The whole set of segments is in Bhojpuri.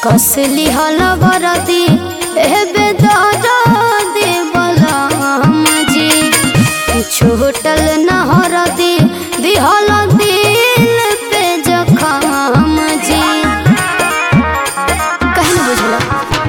कसली हल बरदी एबे दरदी बलम जी छूटल न हरदी दिहल दिल पे जखम जी कहीं न बुझला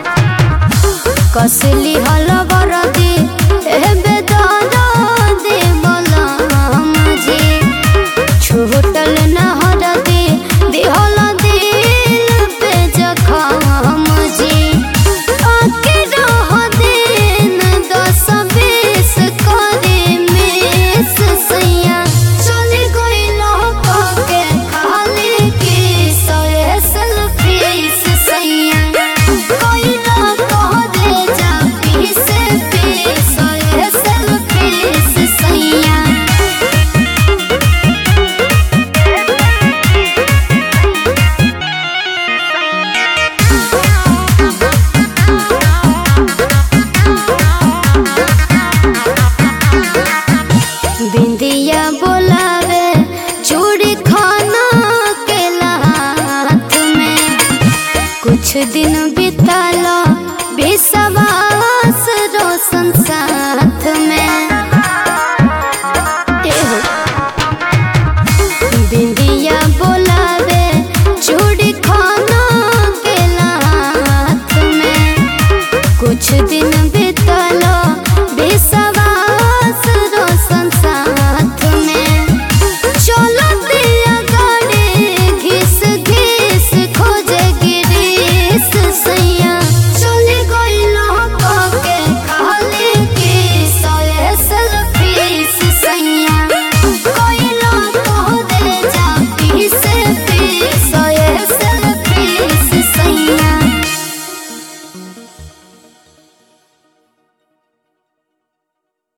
कसली हल बरदी एबे दरदी बलम जी छूटल न हरदी दिहल दिल पे जखम जी आके रह दिन दस बीस करे मिस सैया चले गइल के खाली की सोए सेल्फीस सैया कोइल कह दे जा पीस पीस सोए सेल्फीस सैया बिंदिया बोलावे चूड़ी खाना के हाथ में कुछ दिन बिताला विश्वास रोशन सा